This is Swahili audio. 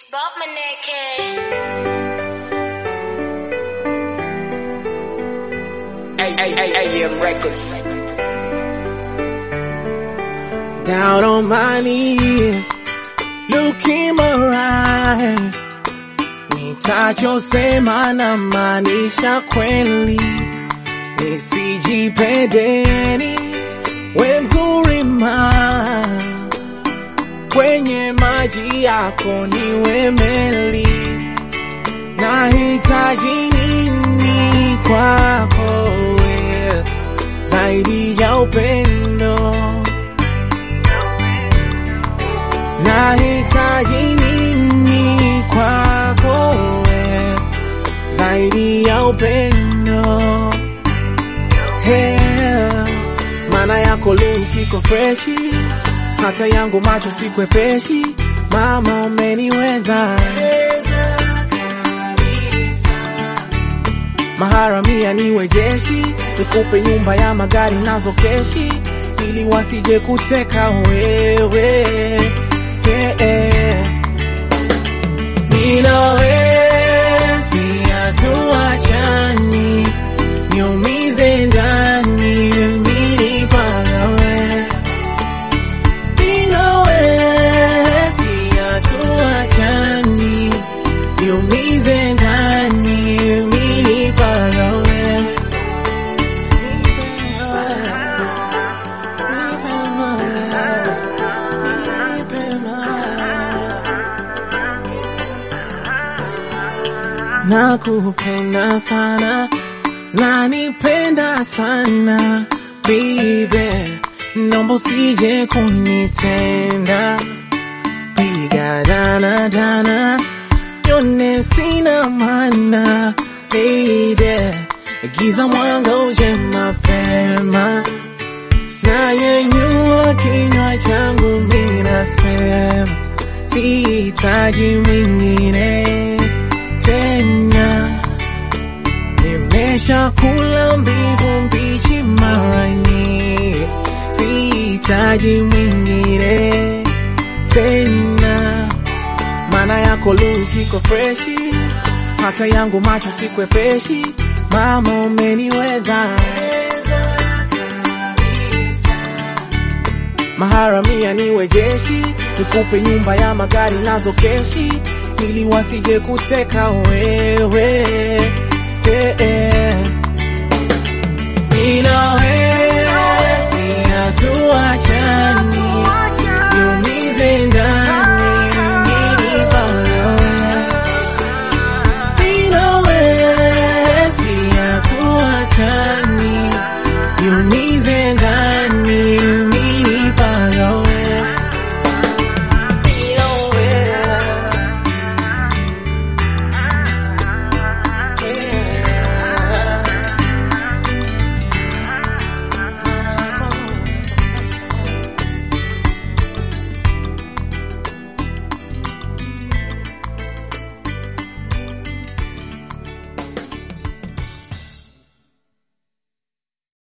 It's Bob Maneke. AM Records. Down on my knees, look in my eyes. Nitachosema na maanisha kweli, nisijipendeni, we mzuri ma kwenye maji yako niwe meli, nahitaji nini kwako we zaidi ya upendo nahitaji nini kwako we zaidi ya upendo yeah. maana yako look iko freshi hata yangu macho sikwepeshi mama umeniweza maharamia niwe jeshi nikupe nyumba ya magari nazo keshi ili wasije kuteka wewe yeah, yeah. Ninawezi hatuachani niumize ndani mimi pagawe Ninawezi hatuachani niumize ndani mimi pagawe Nakupenda sana, nanipenda sana baby, naomba usije kunitenda, piga dana dana, yone sina maana baby, giza mwanga uje mapema, nanyanyua kinywa changu minasema, sihitaji mwingine tena nimesha kula mbivu mbichi mara nyingi, sihitaji mwingine tena, maana yako look iko freshi, hata yangu macho sikwepeshi, mama umeniweza maharamia niwe jeshi, nikupe nyumba ya magari nazo keshi, ili wasije kuteka wewe yeah, yeah. Ninawezi hatuachani, niumize ndani mimi pagawe. Ninawezi hatuachani, niumize ndani